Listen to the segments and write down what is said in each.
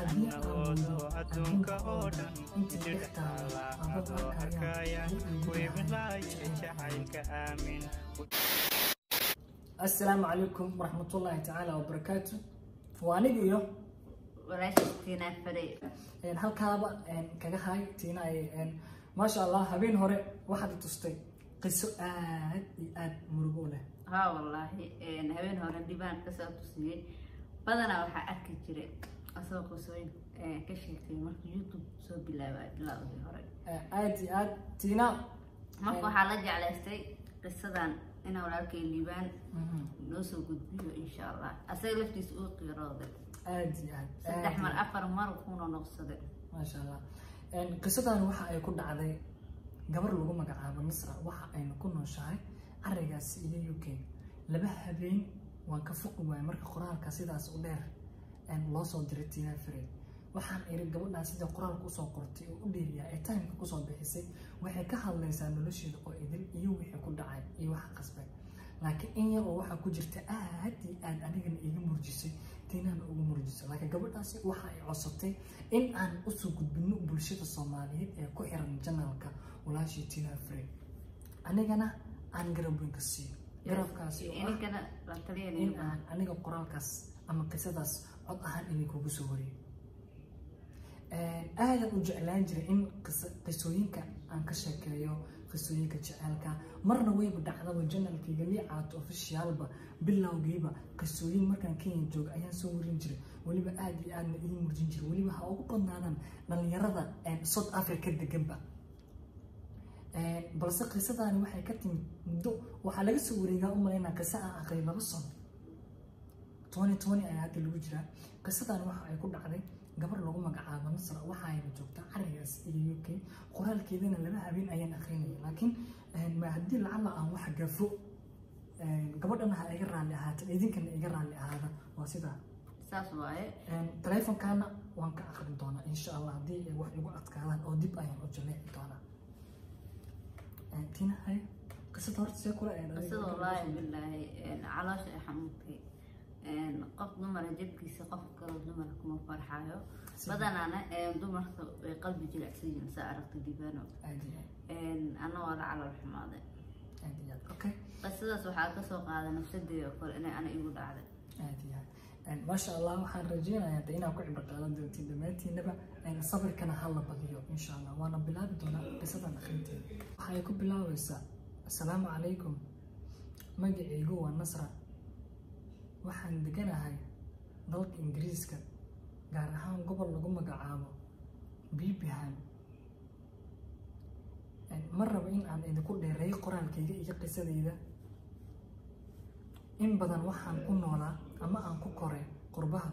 haddii aan moodo adduunka oo dhan inta dhex taala adoo arkaya jacaylka aamin assalaamu calaykum waraxmatullaahi tacaala wabarakaatu waa aniga iyo walaashistiina fare een, halkaaba een, kaga hay tiina ay een, maasha allah habeen hore waxaad i tustay qiso aad iyo aad murugo u leh haa wallaahi een, habeen hore dhibaan kasoo tusiyey badanaa waxaa arki jiray asoo qisooyin ee, ka sheegtay marka youtube soo bilaabay bilaawdii hore Ee, aad iyo aad tiina marka waxaa la jeclaystay qisadan inaa walaalkay liibaan mhm, noo soo gudbiyo insha allah asaga laftiisa uu qiirooday aad iyo aad saddex aad mar iyo- afar mar kuuna noqsaday maasha allah Een, qisadan waxa ay ku dhacday gabar lagu magacaabo misra waxa ayna ku nooshahay carigaasi iyo u k laba habeen waan ka foqi waayay marka qoraalka sidaas u dheer een, loo soo diray tina fred waxaan iri gabadhaan sida qoraalka usoo qortay oo u dheeriyaa ee timeka kusoo bixisay waxay ka hadlaysaa nolosheeda oo idil iyo wixii ku dhacay iyo waxa qasbay laakiin in yar oo waxaa ku jirta aad iyo aad anigana iga murjisay tiinana ugu murjisay laakiin gabadhaasi waxa ay codsatay in aan usoo gudbino bulshada soomaaliyeed ee ku xiran janaalka walaashii tina fred anigana aan garab weyn ka siiyo garabkaasi oo ah ininkana la in taliyanaya aan aniga qoraalkaas ama qisadaas cod ahaan idinkugu soo wariyo aadan u jeclaan jiray in qisa- qisooyinka aan ka sheekeeyo qisooyinka jecelka marna wayba dhacdaba janalkayga liicaato ofishiyaalba bilowgiiba qisooyin markaan kenya jooga ayaan soo warin jiray weliba aad iyo aadna ii murjin jiray weliba ha ugu badnaadaan dhalinyarada south africa deganba balse qisadaani waxay ka timid muddo waxaa laga soo wareegaa u malaynaa qiso aan aqray laba sano tony tony ayaa hadda lagu jiraa qisadan waxa ay ku dhacday gabar lagu magacaabo nasra waxa ayna joogtaa carigaas iyo u k qoraalkeedana laba habeen ayaan aqrinaya laakiin ma haddii lacala aan wax gafo gabadhana ha iga raalli ahaata idinkana iga raalli ahaada waa sidaa saas waaye taleefonkaana waan ka aqrin doonaa insha allah haddii ay wax igu adkaadaan oo dib ayaan u jaleeci doonaa tina hay qisada horta see kula eeday qisada wallaahi bilaahi caloosha ay xanuuntay qof dumara jabkiisa qof kaloo dumara kuma farxaayo badanaana dumarka way qalbi jilicsan yihiin saa aragta dibaano aad iyo ana waa la calool xumaaday aad aad iyo aad okay qisadaas waxaa kasoo qaaday nafsadeeda oo kale inay ana igu dhacday aad iyo aad maasha allah waxaan rajeynayaa de inaad ku cibro qaadan doontiin dhammaantiinaba sabirkana ha la badiyo insha allah waana bilaabi doonaa qisadan akhrinteeda waxay ku bilaabaysaa assalaamu calaykum magacaygu waa nasra waxaan deganahay dalka ingiriiska gaar ahaan gobol lagu magacaabo bibihan ma rabo in aan idinku dheereeyo qoraalkayga iyo qisadayda in badan waxaan ku noolaa ama aan ku koray qurbaha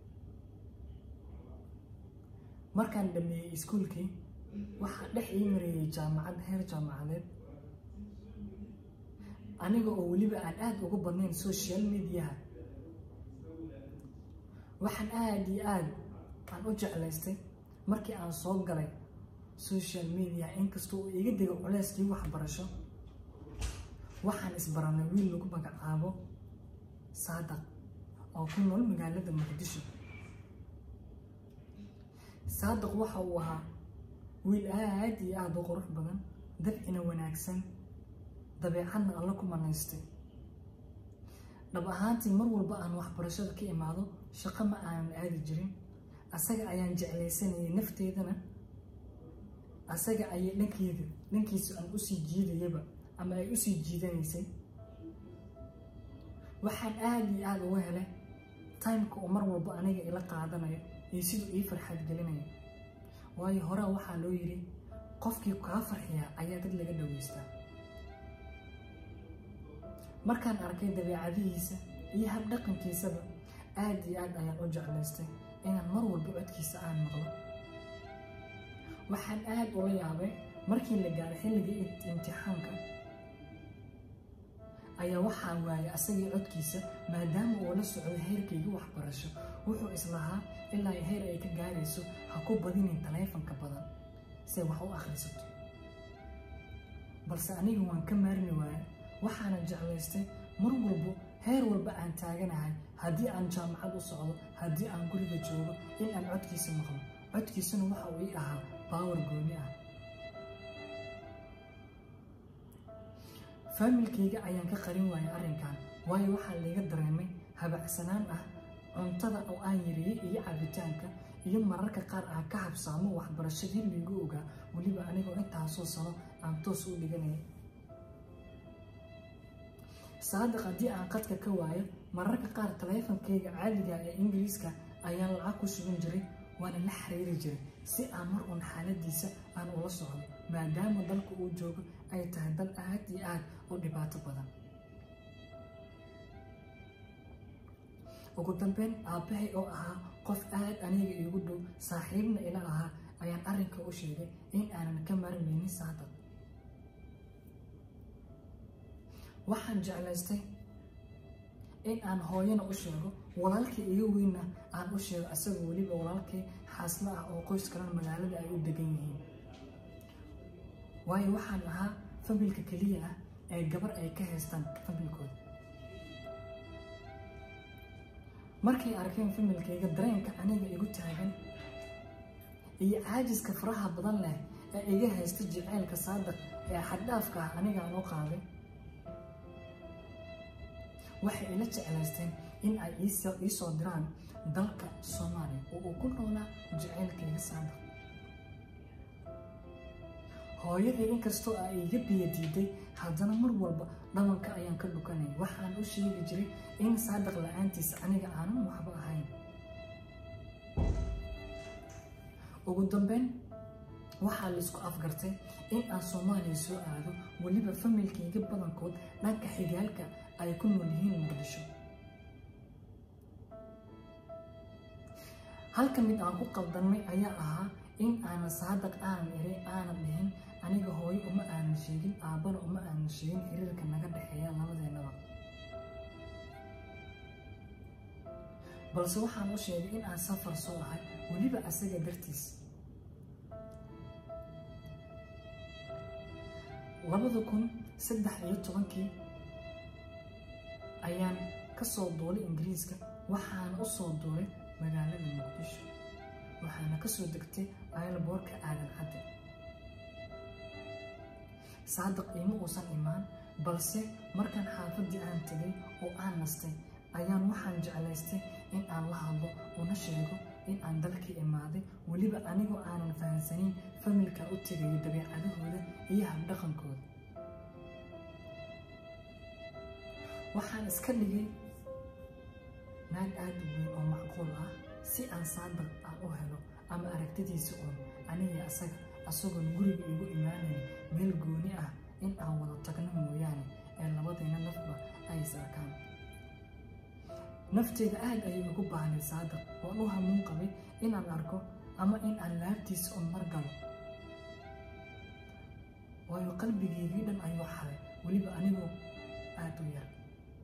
markaan dhameeyey iskuulkii waxaa dhex ii mareeyey jaamacad heer jaamacadeed aniga oo weliba aan aada ugu badnayn social mediaha waxaan aada iyo aada aan u jeclaystay markii aan soo galay social media inkastoo uu iga digo culeyskii waxbarasho waxaan isbaranay wiil lagu magacaabo saadaq oo ku nool magaalada muqdisho saadaq waxa uu ahaa wiil aada iyo aada u qurux badan dabcina wanaagsan dabeecadna alla ku manaystay dhab ahaantii mar walba aan waxbarashada ka imaado shaqo ma aanan aadi jirin asaga ayaan jeclaysanayay nafteedana asaga ayay dhankeeda dhankiisa aan usii jiidayaba ama ay usii jiidanaysay waxaan aada iyo aada uga helay timeka uu mar walba aniga ila qaadanayo iyo siduu ii farxaad gelinayo waayo horaa waxaa loo yidhi qofkii kaa farxiyaa ayaa dad laga dhaweystaa markaan arkay dabeecadihiisa iyo habdhaqankiisaba aada iyo aad ayaan u jeclaystay inaan mar walba codkiisa aan maqlo waxaan aada ula yaabay markii la gaaray xilligii imtixaanka ayaa waxaa waayay asagii codkiisa maadaama uu la socdo heerkayga waxbarasho wuxuu islahaa ilaa heer ay ka gaarayso ha ku badinin taleefanka badan si wax u akhrisato balse aniga waan ka maarmi waaya waxaana jeclaystay mar walbo heer walba aan taaganahay haddii aan jaamacad u socdo haddii aan guriga joogo in aan codkiisa maqlo codkiisuna waxa uu ii ahaa baawar gooni ah faamilkayga ayaan ka qarin waayay arrinkan waayo waxaa layga dareemay habacsanaan ah cuntada oo aan yareeyey iyo cabitaanka iyo mararka qaar aan ka habsaamo waxbarashadii laygu ogaa weliba anigoo intaasoo sano aan toos u dhiganaya saadiq haddii aan qadka ka waayo mararka qaar taleefankayga caadiga ee ingiriiska ayaan lacag ku sugan jiray waana la xiriiri jiray si aan mar uun xaaladiisa aan ula socdo maadaama dalka uu joogo ay tahay dal aad iyo aad u dhibaato badan ugu dambeyn aabbahay oo ahaa qof aad aniga iigu dhow saaxiibna ila ahaa ayaan arrinka u sheegay in aanan ka marmaynin saadiq waxaan jeclaystay in aan hooyana u sheego walaalkii iga weynna aan u sheego asagoo weliba walaalkii xaaslo ah oo qoys kalan magaalada ay u degan yihiin waayo waxaan ahaa familka keliya ah ee gabar ay ka haystaan familkooda markay arkeen familkayga dareenka aniga igu taagan iyo caajiska faraha badan leh ee iga haysta jaceylka saadiq ee xaddhaafka ah aniga aan u qaaday waxay ila jeclaysteen in ay ii soo diraan dalka soomaaliya oo uu ku noolaa jaceylkayga saadiq hooyadii inkastoo ay iga biyo diiday haddana mar walba dhabanka ayaan ka dhukanay waxaan u sheegi jiray in saadiq la-aantiisa aniga aanan waxba ahayn ugu dambeyn waxaa laisku afgartay in aan soomaaliya soo aado weliba familkayga badankood dhanka xigaalka ay ku nool yihiin muqdisho halka mid aan ku qaldanmay ayaa ahaa in aanan saadiq aanan iri aanan dhihin aniga hooyo uma aanan sheegin aabbana uma aanan sheegin xiriirka naga dhexeeya labadeennaba balse waxaan u sheegay in aan safar soo ahay weliba asaga dartiis labada kun saddex iyo tobankii ayaan ka soo duulay ingiriiska waxaana u soo duulay magaalada muqdisho waxaana ka soo degtay aylaboorka aadan cadde saadiq iima uusan imaan balse markaan xaafaddii aan tegay oo aan nastay ayaan waxaan jeclaystay in aan la hadlo una sheego in aan dalkii imaaday weliba anigoo aanan fahansanin familka u tegayo dabeecadahooda iyo habdhaqankooda waxaan iska dhigay naag aada u weyn oo macquul ah si aan saadiq aan u helo ama aragtidiisa uun aniga asaga asagoon guriga igu imaanayn meel gooni ah in aan wada tagno mooyaane ee labadayna nafba ay sarkaan nafteeda aad ayay ugu baahnay saadiq waan u hamuun qabay inaan arko ama in aan laabtiisa un mar galo waayo qalbigeygii dhan ayuu xaday weliba anigoo aada u yar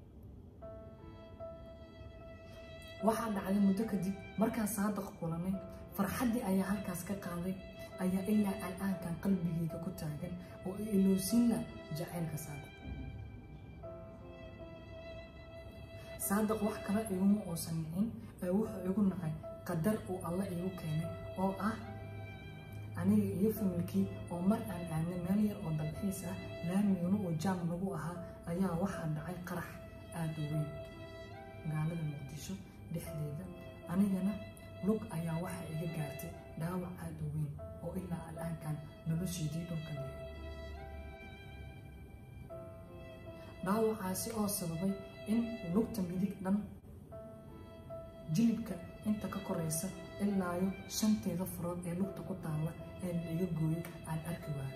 waxaa dhacday muddo kadib markaan saadiq kulanay farxaddii ayaa halkaas ka qaaday ayaa ilaa al-aankan qalbigeyga ku taagan oo i ilowsiinla jacaylka saadiq saadiq wax kale iguma uusan nicin ee wuxuu igu nacay qadar uu alla iigu keenay oo ah aniga iyo familkii oo mar aan aadnay meel yar oo dalxiis ah laamiguna uu jaam nagu ahaa ayaa waxaa dhacay qarax aada u weyn magaalada muqdisho dhexdeeda anigana lug ayaa waxaa iga gaartay dhaawac aada u weyn oo ilaa al-aankan nolosheedii dhulka leehay dhaawacaasi oo sababay in lugta midig dhan jilibka inta ka koraysa ilaayo shanteeda furood ee lugta ku taalla ee la iga gooyo aan arki waayo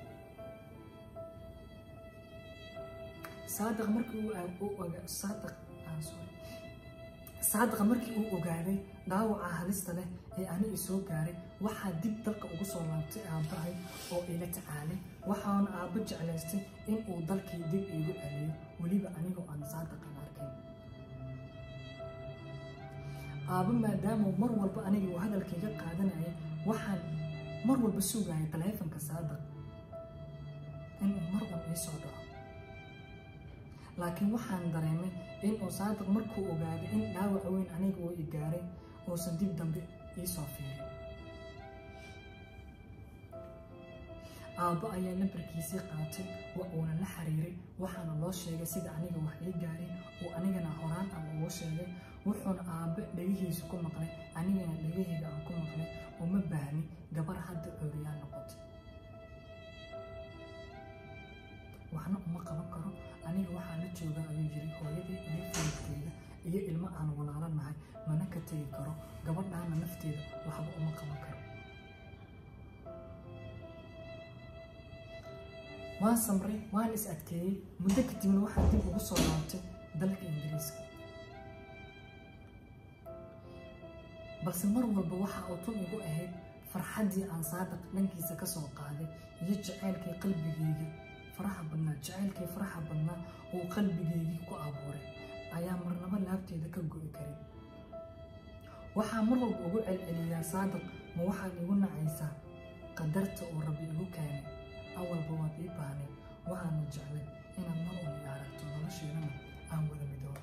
saadiq markii uu saadiq aan sorry saadiqa markii uu ogaaday dhaawaca halista leh ee ani isoo gaaray waxaa dib dalka ugu soo laabtay aabbahay oo ila tacaalay waxaana aabbo jeclaystay in uu dalkii dib iigu celiyo weliba anigoo aan saadiqan arkayn aabbo maadaama mar walba aniga uu hadalkayga qaadanayay waxaan mar walba sugayay taleefanka saadiq inuu mar walba ii soo dhaco laakiin waxaan dareemay in uu saadiq markuu ogaaday in dhaawac weyn aniga uu i gaaray uusan dib dambe iisoo fiirin aabbo ayaa nambarkiisii qaatay wa uuna la xiriiray waxaana loo sheegay sida aniga wax ii gaareen uu anigana horaan aan ugu sheegay wuxuuna aabbe dhegihiisa ku maqlay anigana dhegahayga aan ku maqlay uma baahni gabar hadda cooriyaa noqotay waxna uma qaban karo aniga waxaa la jooga ayuu yiri hooyadii iyo faridkeyga iyo ilmo aan walaalo nahay mana ka tegi karo gabadhaana nafteeda waxba uma qaban karo waan samray waan is adkeeyey muddo kadibna waxaa dib ugu soo laabtay dalka ingiriiska balse mar walba waxa uu tun igu ahayd farxaddii aan saadiq dhankiisa ka soo qaaday iyo jacaylkii qalbigeyga faraha badnaa jacaylkii faraha badnaa uu qalbigeygii ku abuuray ayaa marnabo laabteeda ka go'i karin waxaa mar walba ugu celceliyaa saadiq ma waxaad igu nacaysaa qadarta uu rabbi igu keenay awalba waad ii baahnay waxaana jeclay inaad mar un i aragto nolosheedana aan wada midooba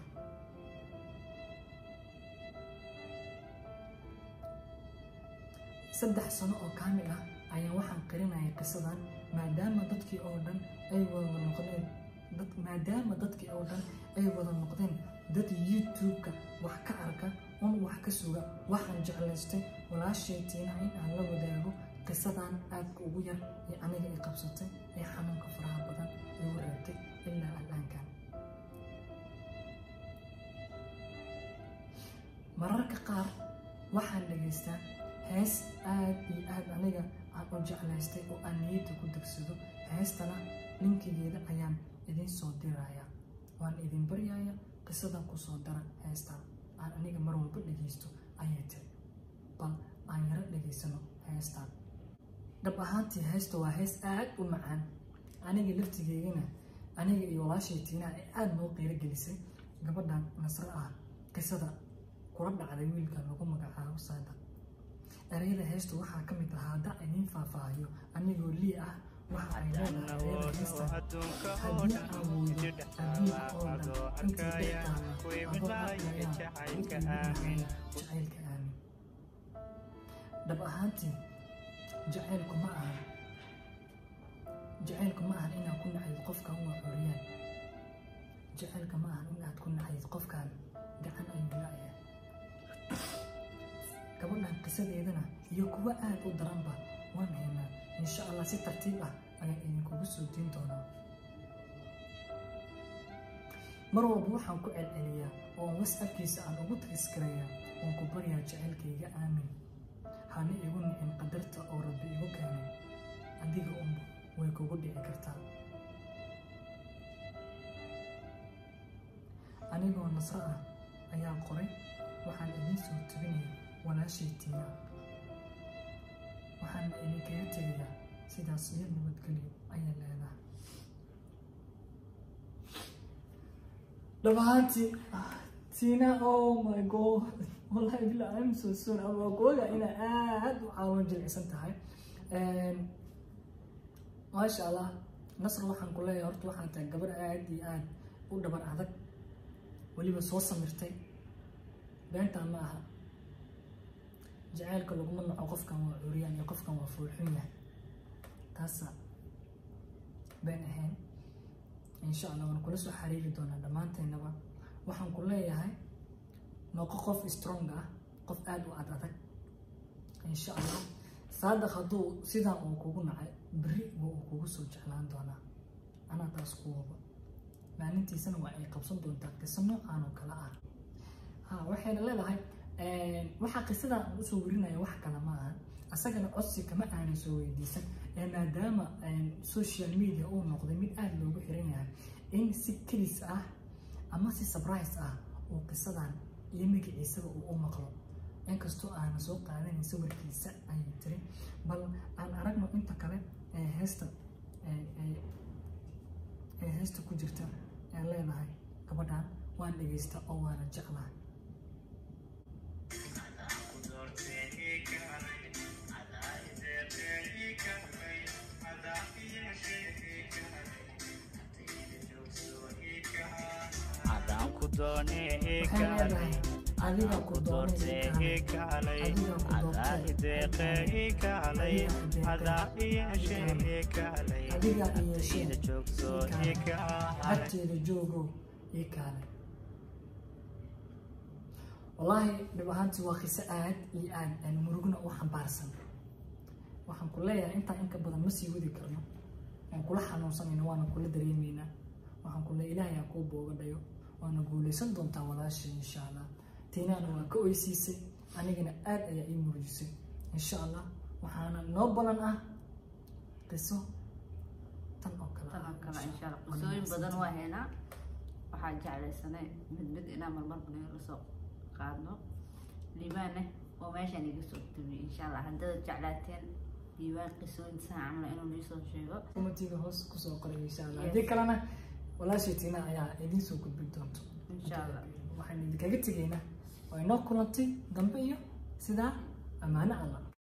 saddex sano oo kaamil ah ayaan waxaan qarinayay qisadan maadaama dadkii oo dhan ay wada noqdeen maadaama dadkii oo dhan ay wada noqdeen dad youtube-ka wax ka arka un wax ka suga waxaan jeclaystay walaashaytiina in aan la wadaago qisadan aadka ugu yar ee aniga i qabsatay ee xanuunka faraha badan igu reebtay ilaa al-aankan mararka qaar waxaan dhegaystaa hees aad iyo aad aniga aan u jeclaystay oo aan niyadda ku degsado heestana linkigeeda ayaan idiin soo dirayaa waan idin baryaya qisadan ku soo dara heestan aan aniga mar walba dhegaysto ayay tiri bal aan yaro dhegaysano heestan dhab ahaantii heesta waa hees aad u macaan aniga laftigeygana aniga iyo walaashay tiinaa ee aada noo qiiro gelisay gabadhan nasro ah qisada kula dhacday wiilka lagu magacaabo saadiq ereyada heesta waxaa ka mid ahaa hadda idiin faahfaahiyo anigoo lii ah waxa ay leedahay ereyada heesta haddii aan weydo adduunka oo dhan intii dhextaana adoo arkayaan midka midnahaya jacaylka aamin dhab ahaantii jacaylku ma ahan jacaylku ma ahan inaad ku nacayd qofkan waa xoriyaan jacaylka ma ahan inaad ku nacayd qofkan gacan ayuu la-yahay gabadhan qisadeedana iyo kuwa aad u daranba waan haynaa insha allah si tartiib ah ayaan idinkugu soo diin doonaa mar walba waxaan ku celceliyaa oo wasabkiisa aan ugu tagiskarayaa waan ku baryaa jacaylkayga aamin hana igu nicin qadarta oo rabbi igu keenay adiga unba way kugu dhici kartaa anigoo nasro ah ayaa qoray waxaan idiin soo tebinaya walaashay tiina waxaana idinkaga tegayaa sidaas iyo nabadgelyo ayaa leedahay dhabahaantii tiina oh my god wallahi bila I'm so soon ama googa ina aad u caawin jilicsan tahay maasha allah nasr waxaan ku leeyahay horta waxaan tahay gabar aad iyo aad u dhabar adag weliba soo samirtay beentaa ma aha jacaylka laguma naco qofkan waa cuuriyaan iyo qofkan waa fuulxun yahay taasa been ahayn insha allah waan kula soo xariiri doonaa dhammaanteennaba waxaan ku leeyahay noqo qof strong ah qof aada u ad adag insha allah saadiq hadduu sidaa uu kugu nacay beri wa uu kugu soo jeclaan doonaa anaa taas ku waba maalintiisana waa ay qabsan doontaa qiso noocaan oo kale ah ha waxayna leedahay waxaa qisadan aan usoo warinaya wax kale ma aha asagana codsi kama aanay soo weydiisan ee maadaama social media uu noqday mid aada loogu xiran yahay in si kelis ah ama si surprise ah uu qisadan iyo magaciisaba uu u maqlo inkastoo aana soo qaadanin sawirkiisa ayay tiri bal aan aragno inta kale ee heesta ee heesta ku jirta ee leedahay gabadhan waan dhegaysta oo waana jeclahay Thank you. doonee ii waxay leedahay kaalay adiga ku doonay doortee ii ii kaalay kaalay adiga ku adaa doortay ideeqee ii kaalay adaa iyeeshee ii kaalay adiga iyeeshee ida joogso ii kaalay agteeda joogo ii kaalay wallaahi dhib ahaantii waa qiso aad iyo aad aan murugna u xambaarsan waxaan ku leeyahay intaa inka badan ma sii wadi karno waan kula xanuunsanayna waana kula dareemaynaa waxaan ku leeyahay ilaahay aa kuu booga dhayo waana guulaysan doontaa walaashay insha allah tiinaana waa ka oysiisay anigana aad ayaa ii murujisay insha allah waxaana noo balan ah qiso tan oo kale ah tan oo kale insha allah Waa qisooyin mahadsan badan waa haynaa waxaa jeclaysanay mid mid inaan marmar banayo lasoo qaadno liibaane oo meeshaan iga soo tabiy insha allah haddaad jeclaateen diiwaan qisooyin saa camla inuu niisoo sheego kumatiga hoos kusoo qoray insha allah Yes. haddii kalena walaashay tiina ayaa idiin soo gudbin doonto insha allah waxaan idinkaga tegaynaa waa inoo kulantay dambe iyo sidaa ammaano allah